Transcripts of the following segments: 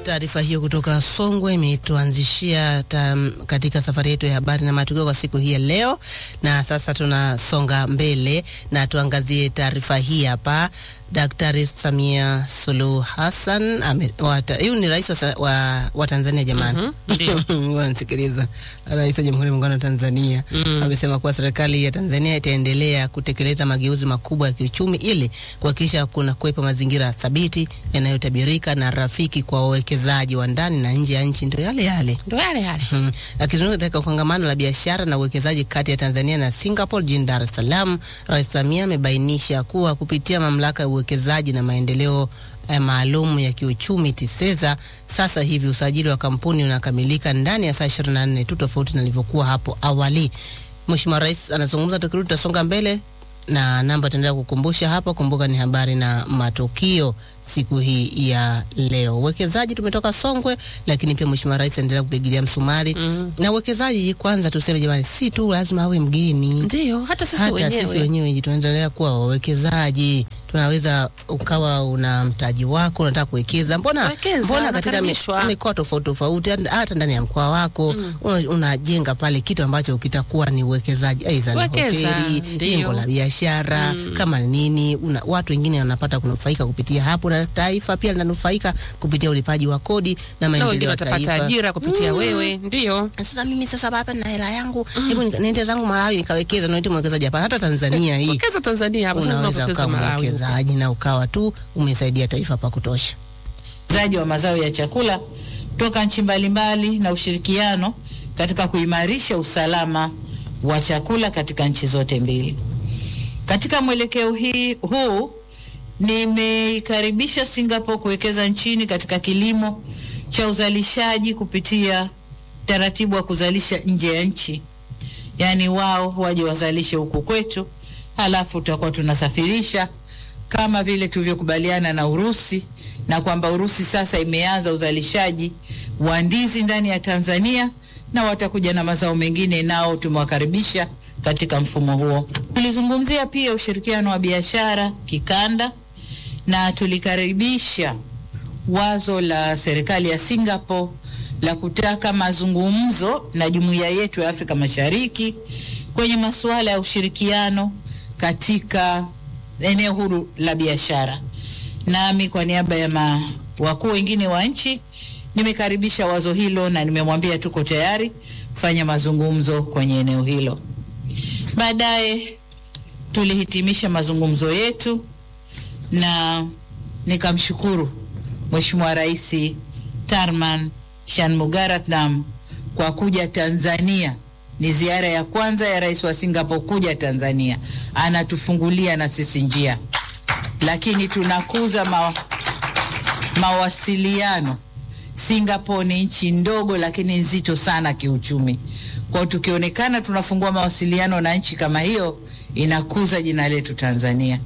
Taarifa hiyo kutoka Songwe imetuanzishia tam- katika safari yetu ya habari na matukio kwa siku hii ya leo, na sasa tunasonga mbele na tuangazie taarifa hii hapa. Daktari Samia Suluhu Hassan ame- wata- huyu ni rais wa, sa- wa, wa Tanzania jamani. Mhm, ndio. Wanasikiliza. Rais wa Jamhuri ya Muungano wa Tanzania Mm. amesema kuwa serikali ya Tanzania itaendelea kutekeleza mageuzi makubwa ya kiuchumi ili kuhakikisha kuna kuwepo mazingira thabiti yanayotabirika na rafiki kwa wawekezaji wa ndani na nje ya nchi. Ndio yale yale. Ndo yale yale. Mm. Akizungumza katika kongamano la biashara na uwekezaji kati ya Tanzania na Singapore jijini Dar es Salaam, Rais Samia amebainisha kuwa kupitia mamlaka ya uwekezaji na maendeleo eh, maalum ya kiuchumi TISEZA, sasa hivi usajili wa kampuni unakamilika ndani ya saa 24 tu, tofauti na ilivyokuwa hapo awali. Mheshimiwa Rais anazungumza, tukirudi tutasonga mbele na namba taendelea kukumbusha hapa. Kumbuka ni habari na matukio siku hii ya leo. Uwekezaji tumetoka Songwe, lakini pia Mheshimiwa Rais anaendelea kupigilia msumari Mm. na uwekezaji. Kwanza tuseme jamani, si tu lazima awe mgeni, Ndio, hata sisi hata wenyewe. sisi wenyewe tunaendelea kuwa wawekezaji. Tunaweza ukawa una mtaji wako unataka kuwekeza, mbona Wekeza, mbona katika mi- unakaribishwa. mikoa tofauti tofauti, hata ndani ya mkoa wako una- unajenga pale kitu ambacho kitakuwa ni uwekezaji, aidha ni Wekeza, hoteli, ndio. jengo la biashara kama nini, una, watu wengine wanapata kunufaika kupitia hapo, na taifa pia linanufaika kupitia ulipaji wa kodi na Na wengine maendeleo ya watapata taifa. ajira kupitia wewe. Ndio. Sasa mimi sasa hapa na hela yangu, hebu nika- niende zangu Malawi nikawekeza. Naiti mwekezaji hapana, hata Tanzania hii Wekeza Tanzania hapo sasa unaweza tunawekeza ukawa Malawi. mwekezaji na ukawa tu umesaidia taifa pa kutosha. uagizaji wa mazao ya chakula toka nchi mbalimbali na ushirikiano katika kuimarisha usalama wa chakula katika nchi zote mbili. Katika mwelekeo hii huu nimeikaribisha Singapore kuwekeza nchini katika kilimo cha uzalishaji kupitia taratibu wa kuzalisha nje ya nchi, yaani wao waje wazalishe huku kwetu, halafu tutakuwa tunasafirisha kama vile tulivyokubaliana na Urusi na kwamba Urusi sasa imeanza uzalishaji wa ndizi ndani ya Tanzania na watakuja na mazao mengine, nao tumewakaribisha katika mfumo huo. Tulizungumzia pia ushirikiano wa biashara kikanda na tulikaribisha wazo la serikali ya Singapore la kutaka mazungumzo na jumuiya yetu ya Afrika Mashariki kwenye masuala ya ushirikiano katika eneo huru la biashara. Nami kwa niaba ya ma- wakuu wengine wa nchi nimekaribisha wazo hilo na nimemwambia tuko tayari kufanya mazungumzo kwenye eneo hilo. Baadaye tulihitimisha mazungumzo yetu na nikamshukuru Mheshimiwa Rais Tarman Shanmugaratnam kwa kuja Tanzania. Ni ziara ya kwanza ya rais wa Singapore kuja Tanzania, anatufungulia na sisi njia, lakini tunakuza ma, mawasiliano. Singapore ni nchi ndogo lakini nzito sana kiuchumi. Kwa hiyo tukionekana tunafungua mawasiliano na nchi kama hiyo, inakuza jina letu Tanzania.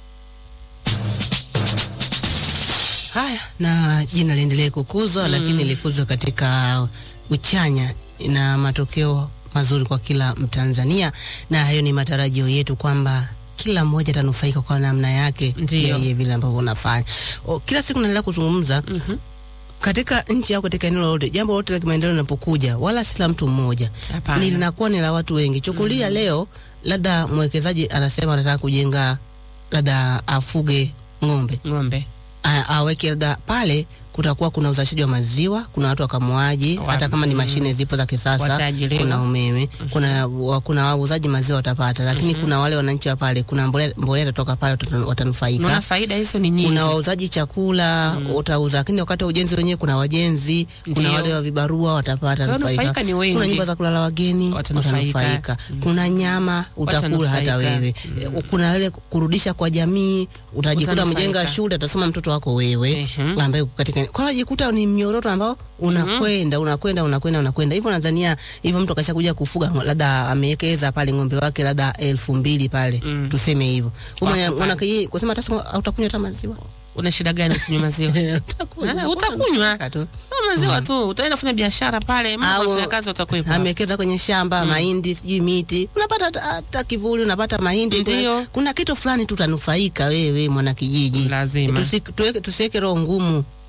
Haya, na jina liendelee kukuzwa, lakini likuzwe katika uchanya na matokeo mazuri kwa kila Mtanzania, na hayo ni matarajio yetu kwamba kila mmoja atanufaika kwa namna yake, Ndiyo. yeye vile ambavyo unafanya. O, Kila siku naendelea kuzungumza Mhm. katika nchi au katika eneo lolote, jambo lolote la kimaendeleo linapokuja, wala si la mtu mmoja, Hapana. ni linakuwa ni la watu wengi. Chukulia leo, labda mwekezaji anasema anataka kujenga, labda afuge ng'ombe Ng'ombe. a- aweke labda pale kutakuwa kuna uzalishaji wa maziwa, kuna watu wakamuaji, Wa- hata kama ni mm. mashine zipo za kisasa, Wataajiriwa. kuna umeme, kuna wa- kuna wauzaji maziwa watapata, lakini kuna wale wananchi wa pale, kuna mbolea mbolea itatoka pale watanu- watanufaika. Unaona faida hizo ni nyingi. Kuna wauzaji chakula utauza, lakini wakati wa ujenzi wenyewe kuna wajenzi, kuna Ndio. wale wa vibarua watapata Wanufaika nufaika. ni wengi. Kuna nyumba za kulala wageni Watanufaika. watanufaika, kuna nyama utakula hata Watanufaika. wewe, Eh, kuna ile kurudisha kwa jamii, utajikuta Utanufaika. mjenga shule atasoma mtoto wako wewe Mhm. ambaye uko katika kwa unajikuta ni mnyororo ambao unakwenda unakwenda unakwenda unakwenda hivyo. Tanzania hivyo, mtu akashakuja kufuga ngo- labda amewekeza pale ng'ombe wake labda elfu mbili pale Mm. tuseme hivyo, Wako pale. mwanakijiji kusema hata siku hautakunywa hata maziwa Una shida gani usinywe maziwa? Utakunywa. Ah, utakunywa. tu. Ah, maziwa tu. Utaenda kufanya biashara pale, Au- mambo ya kazi utakuwepo. amewekeza kwenye shamba mahindi, sijui miti, unapata hata- hata kivuli, unapata mahindi. Ndio. Kuna, kuna kitu fulani tu utanufaika wewe mwana kijiji. Lazima. Tusi- tuweke- tusiweke roho ngumu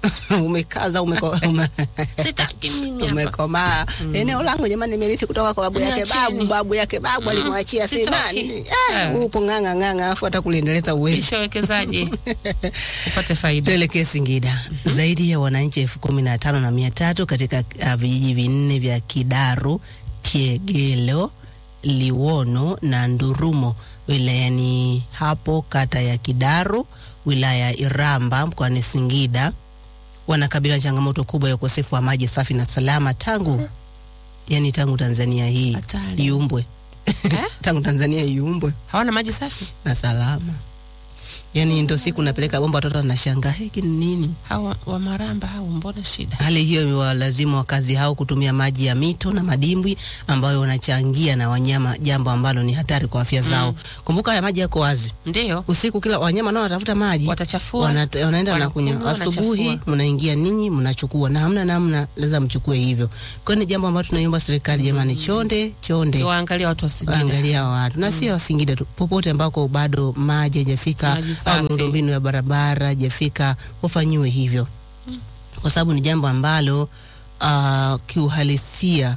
umekaza umeko, ume, Sitaki mimi hapa. umekomaa eneo langu jamani, nimelisi kutoka kwa babu yake babu Niacheni. babu yake babu alimwachia si Sitaki. nani ah, Eh. upo ng'ang'a ng'ang'a, afu hata kuliendeleza uwezi Kisha wekezaji upate faida. Tuelekee Singida. Zaidi ya wananchi elfu kumi na tano na mia tatu katika uh, vijiji vinne vya Kidaru, Kiegelo, Liwono na Ndurumo wilayani hapo kata ya Kidaru wilaya ya Iramba mkoani Singida wanakabiliwa na changamoto kubwa ya ukosefu wa maji safi na salama tangu yani tangu Tanzania hii Hatari. iumbwe Eh? tangu Tanzania iumbwe Hawana maji safi? na salama. Yani ndo siku napeleka bomba, watoto wanashangaa hiki ni nini? Hawa wa Maramba hao mbona shida? Hali hiyo imewalazimu wakazi hao kutumia maji ya mito na madimbwi ambayo wanachangia na wanyama, jambo ambalo ni hatari kwa afya zao. Kumbuka haya maji yako wazi Ndio. usiku, kila wanyama nao wanatafuta maji Watachafua. Wanata- wanaenda na wanakunywa, kunywa asubuhi, wanachafua. mnaingia ninyi mnachukua, na hamna namna, lazima mchukue hivyo. Kwa hiyo ni jambo ambalo tunaiomba serikali, jamani, chonde chonde Waangalia watu wa Singida. waangalia watu na sio Singida tu, popote ambako bado maji hajafika Maji safi. au miundombinu ya barabara hajafika, wafanyiwe hivyo, kwa sababu ni jambo ambalo uh, kiuhalisia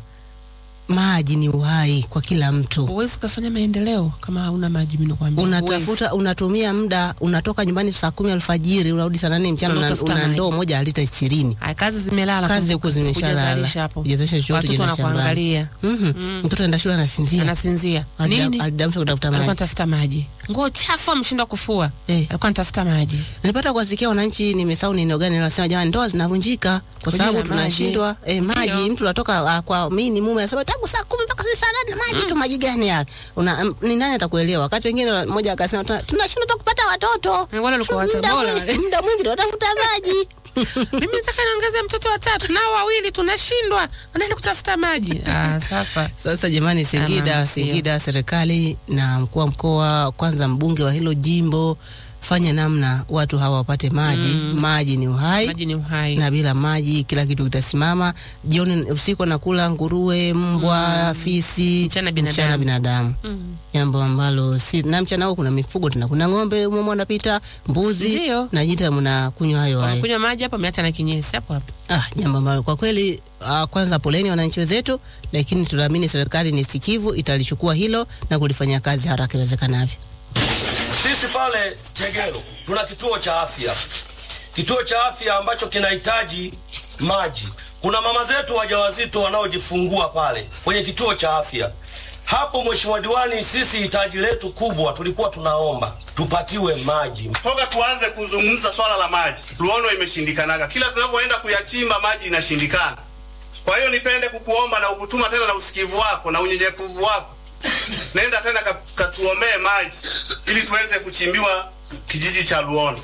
maji ni uhai kwa kila mtu. Huwezi ukafanya maendeleo kama hauna maji, mimi nakwambia. Huwezi. Unatafuta, unatumia muda, unatoka nyumbani saa kumi alfajiri unarudi saa nane mchana, na Unatafuta una maji. ndoo moja ya lita ishirini. Haya, kazi zimelala. Kazi kumbuka. huko zimeshalala, Hujazalisha hapo. hujazalisha chochote, Watoto unaenda shambani. wanakuangalia. Mhm. Mtoto anaenda shule anasinzia, Anasinzia. Nini? alidamsha kutafuta Alikuwa maji. anatafuta maji. Nguo chafu ameshindwa kufua. Eh. Alikuwa anatafuta maji. Nilipata kuwasikia wananchi, nimesahau ni eneo gani, wanasema jamani, ndoa zinavunjika kwa Kwa sababu ajili ya maji. tunashindwa eh, Ndio. maji. Mtu anatoka uh, kwa mimi ni mume anasema tangu saa kumi mpaka saa nane maji tu, maji gani haya? Una m- ni nani atakuelewa? Wakati wengine mmoja akasema "Tuna- tunashindwa hata kupata watoto, Eh, wale walikuwa Muda watabora mwingi- wale. muda mwingi tunatafuta maji. Mimi nataka niongeze mtoto wa tatu, nao wawili tunashindwa. Wanaenda kutafuta maji. Ah, sasa. Sasa jamani, Singida, Ama sio. Singida, serikali na mkuu wa mkoa, kwanza mbunge wa hilo jimbo, fanya namna watu hawa wapate maji. Maji ni uhai Maji ni uhai. na bila maji kila kitu kitasimama. Jioni usiku anakula nguruwe, mbwa, fisi, Mchana binadamu. mchana binadamu. Mm. Jambo ambalo si na mchana huo kuna mifugo tena, kuna ng'ombe umo wanapita, mbuzi Ndio. na nyita mnakunywa hayo hayo. Wanakunywa maji hapo, ameacha na kinyesi hapo hapo. Ah, jambo ambalo kwa kweli uh, kwanza poleni wananchi wenzetu, lakini tunaamini serikali ni sikivu, italichukua hilo na kulifanyia kazi haraka iwezekanavyo. Sisi pale Tegero tuna kituo cha afya, kituo cha afya ambacho kinahitaji maji. Kuna mama zetu wajawazito wanaojifungua pale kwenye kituo cha afya hapo. Mheshimiwa Diwani, sisi hitaji letu kubwa tulikuwa tunaomba tupatiwe maji. toka tuanze kuzungumza swala la maji, Luono imeshindikanaga. Kila tunapoenda kuyachimba maji inashindikana. Kwa hiyo nipende kukuomba na ukutuma tena na usikivu wako na unyenyekevu wako, nenda tena ka- katuombee maji ili tuweze kuchimbiwa kijiji cha Luono.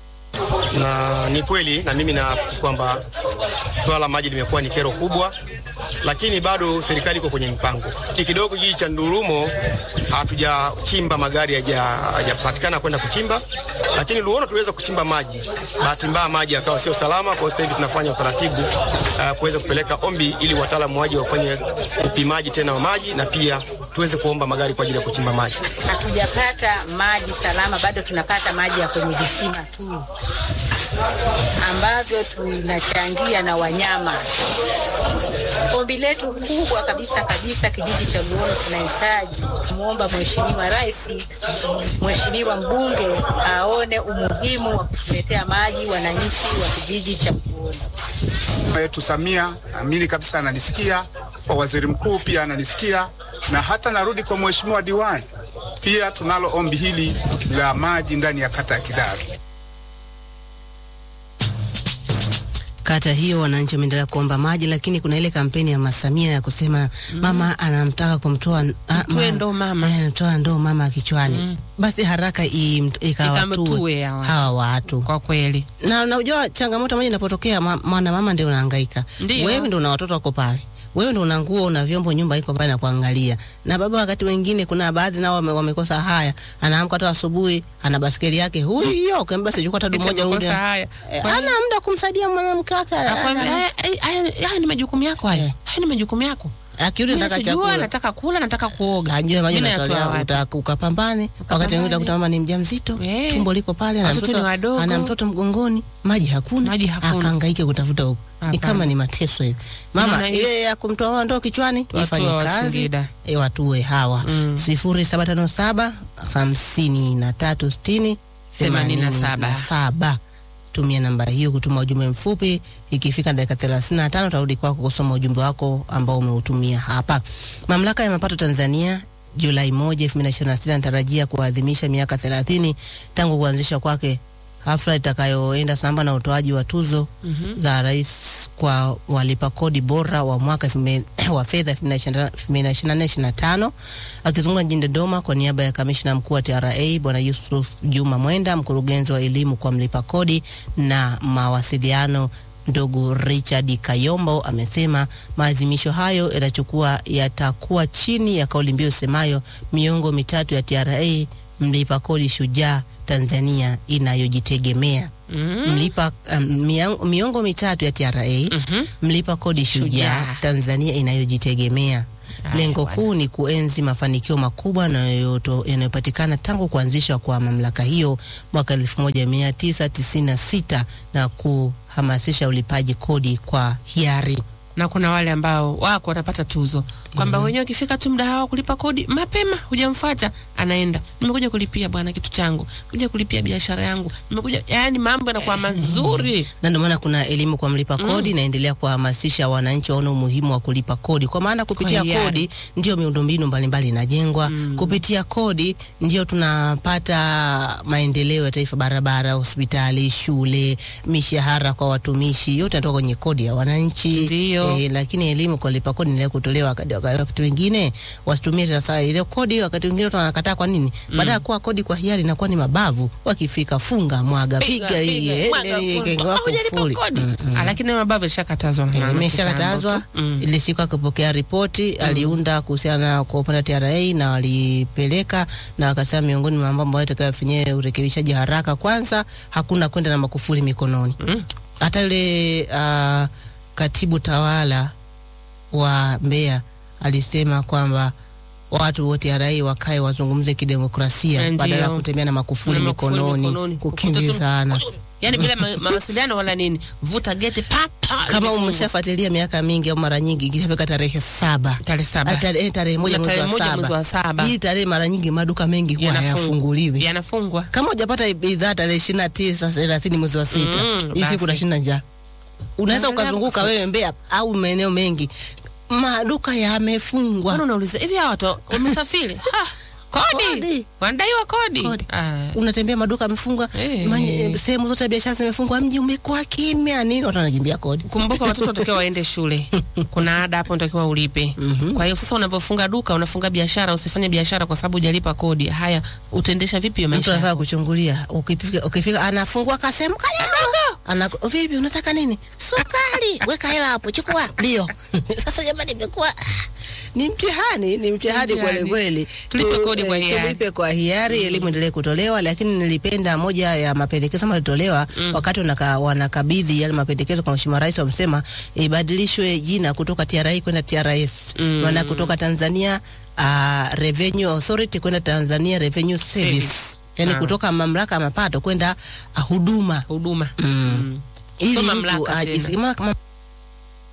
na ni kweli na mimi nafikiri kwamba swala la maji limekuwa ni kero kubwa, lakini bado serikali iko kwenye mpango. Ni kidogo kijiji cha Ndurumo hatujachimba magari haja- hajapatikana kwenda kuchimba, lakini Luono tuliweza kuchimba maji. Bahati mbaya maji yakawa sio salama, kwa hiyo sasa hivi tunafanya utaratibu uh, kuweza kupeleka ombi ili wataalamu waje wafanye upimaji tena wa maji na pia tuweze kuomba magari kwa ajili ya kuchimba maji. hatujapata maji salama, bado tunapata maji ya kwenye visima tu ambavyo tunachangia na wanyama. Ombi letu kubwa kabisa kabisa, kijiji cha Luono tunahitaji kumwomba Mheshimiwa Rais, Mheshimiwa mbunge aone umuhimu wa kutuletea maji wananchi wa kijiji cha Luono. Mama yetu Samia naamini kabisa ananisikia, kwa waziri mkuu pia ananisikia, na hata narudi kwa mheshimiwa diwani, pia tunalo ombi hili la maji ndani ya kata ya Kidaru. Kata hiyo wananchi wameendelea kuomba maji, lakini kuna ile kampeni ya Masamia ya kusema mama anamtaka kumtoa ah, Mtoe ndoo mama. eh, toa ndoo mama kichwani, basi haraka im- ikawatue Ikamtue ya watu. hawa watu Kwa kweli. na unajua changamoto moja inapotokea, ma- mwana mama ndio unahangaika, Ndio. wewe ndio una watoto wako pale, wewe ndio una nguo una vyombo, nyumba iko pale na kuangalia, na baba wakati wengine, kuna baadhi nao wame, wamekosa haya, anaamka tu asubuhi, ana baskeli yake huyo, kamba basi chukua tadu Eti moja rudi, amekosa haya. Eh, Kwa ana muda kumsaidia mwanamke wake, Akwambia, ana- "Haya- haya haya ni majukumu yako haya. Eh. Haya ni majukumu yako. akirudi Mimi nataka sijua, chakula nataka kula, nataka kuoga. ajue maji Mimi unatolea nayatoa wapi? uta- ukapambane wakati mwingine Ukapambane. utakuta mama ni mjamzito Eh. tumbo liko pale ana Watoto ni mtoto wadogo. ana mtoto mgongoni maji hakuna Maji hakuna. akahangaike kutafuta huko ni Hapana. kama ni mateso hivi mama Unaona hii- ile ya kumtoa ndoo kichwani Tuwatoe ifanye wa kazi Singida. e, watue hawa Mm. sifuri saba tano saba hamsini na tatu sitini Themanini na themanini saba. na saba tumia namba hiyo kutuma ujumbe mfupi ikifika dakika 35 utarudi kwako kusoma ujumbe wako ambao umeutumia hapa mamlaka ya mapato tanzania julai 1 2026 inatarajia kuadhimisha miaka 30 tangu kuanzisha kwake hafla itakayoenda sambamba na utoaji wa tuzo Mhm. za rais kwa walipa kodi bora wa mwaka 2000 wa fedha 2024-2025. Akizungumza jijini Dodoma kwa niaba ya kamishna mkuu wa TRA Bwana Yusuf Juma Mwenda, mkurugenzi wa elimu kwa mlipa kodi na mawasiliano ndugu Richard Kayombo amesema maadhimisho hayo yatachukua yatakuwa chini ya kauli mbiu semayo miongo mitatu ya TRA mlipa kodi shujaa Tanzania inayojitegemea Mhm. mlipa um, miang- miongo mitatu ya TRA Mhm. mlipa kodi shujaa Shujaa. Tanzania inayojitegemea. Haya, Lengo bwana. kuu ni kuenzi mafanikio makubwa yanayoto- yanayopatikana tangu kuanzishwa kwa mamlaka hiyo mwaka 1996 na kuhamasisha ulipaji kodi kwa hiari. na kuna wale ambao wako wanapata tuzo kwamba wenyewe wakifika tu muda hawa kulipa kodi mapema, hujamfuata anaenda, nimekuja kulipia bwana kitu changu, kuja kulipia biashara yangu, nimekuja. Yani mambo yanakuwa mazuri. na ndio maana kuna elimu kwa mlipa kodi inaendelea kuhamasisha wananchi waone umuhimu wa kulipa kodi, kwa maana kupitia Kwa hiari. kodi ndio miundombinu mbalimbali inajengwa. Kupitia kodi ndio tunapata maendeleo ya taifa, barabara, hospitali, shule, mishahara kwa watumishi, yote yanatoka kwenye kodi ya wananchi. Ndio. Eh, lakini elimu kwa lipa kodi inaendelea kutolewa wakati wakati wengine wasitumie sasa ile kodi, wakati wengine watu wanakataa. Kwa nini? Baada ya kuwa kodi kwa hiari inakuwa ni mabavu, wakifika funga mwaga Piga, piga hii piga, eh, mwaga eh, kodi. kenge wako Hujalipa fuli. kodi. Mm, mm. Ah, lakini mabavu ishakatazwa na Eh, mama imeshakatazwa kitambo tu. Mm. ile siku akipokea ripoti aliunda kuhusiana na kwa upande wa TRA na walipeleka na wakasema miongoni mwa mambo ambayo itakayofanyia urekebishaji haraka, kwanza hakuna kwenda na makufuli mikononi. Mm. Hata yule uh, katibu tawala wa Mbeya alisema kwamba watu wa TRA wakae wazungumze kidemokrasia Ndio. badala ya kutembea na makufuli Na makufuli mikononi, mikononi. kukimbizana. yani bila ma- mawasiliano wala nini, vuta geti pa pa, Kama imefungwa. umeshafuatilia miaka mingi au mara nyingi, ikishafika tarehe saba tarehe saba Ah, tarehe tarehe moja Kuna mwezi tarehe wa moja saba. mwezi wa saba. Hii tarehe mara nyingi maduka mengi huwa Yanafung- hayafunguliwi. yanafungwa. Kama hujapata bidhaa tarehe ishirini na tisa thelathini mwezi wa sita Mm, hii basi. siku unashinda njaa. Unaweza Unaendelea ukazunguka kufu- wewe Mbeya au maeneo mengi, maduka yamefungwa. Mbona unauliza hivi hawa watu wamesafiri? Ha, kodi. Kodi. Wanadaiwa kodi. Kodi. Ah. Unatembea maduka yamefungwa, Eh. manye- sehemu zote za biashara zimefungwa, mji umekuwa kimya. Nini watu wanajimbia kodi? Kumbuka watoto watakiwa waende shule. Kuna ada hapo unatakiwa ulipe. Kwa hiyo sasa unavyofunga duka, unafunga biashara, usifanye biashara kwa sababu hujalipa kodi. Haya, utaendesha vipi hiyo Mtu maisha? anafaa yako? kuchungulia. Ukifika, ukifika anafungua kasehemu kadogo, ana vipi, unataka nini? Sukari, weka hela hapo, chukua ndio. Sasa jamani, imekuwa ni mtihani, ni mtihani Mtihani. kweli kweli. Tulipe Tu- kodi kwa eh, hiari. Tulipe kwa hiari, elimu endelee kutolewa, lakini nilipenda moja ya mapendekezo ambayo yalitolewa wakati wanaka, wanakabidhi yale mapendekezo kwa Mheshimiwa Rais, wamesema ibadilishwe jina kutoka TRA kwenda TRS, maana kutoka Tanzania uh, Revenue Authority kwenda Tanzania Revenue Service, Service. yani Ah. kutoka mamlaka ya mapato kwenda uh, huduma Huduma. mm. ili Sio mtu mamlaka aji- tena. kama- kama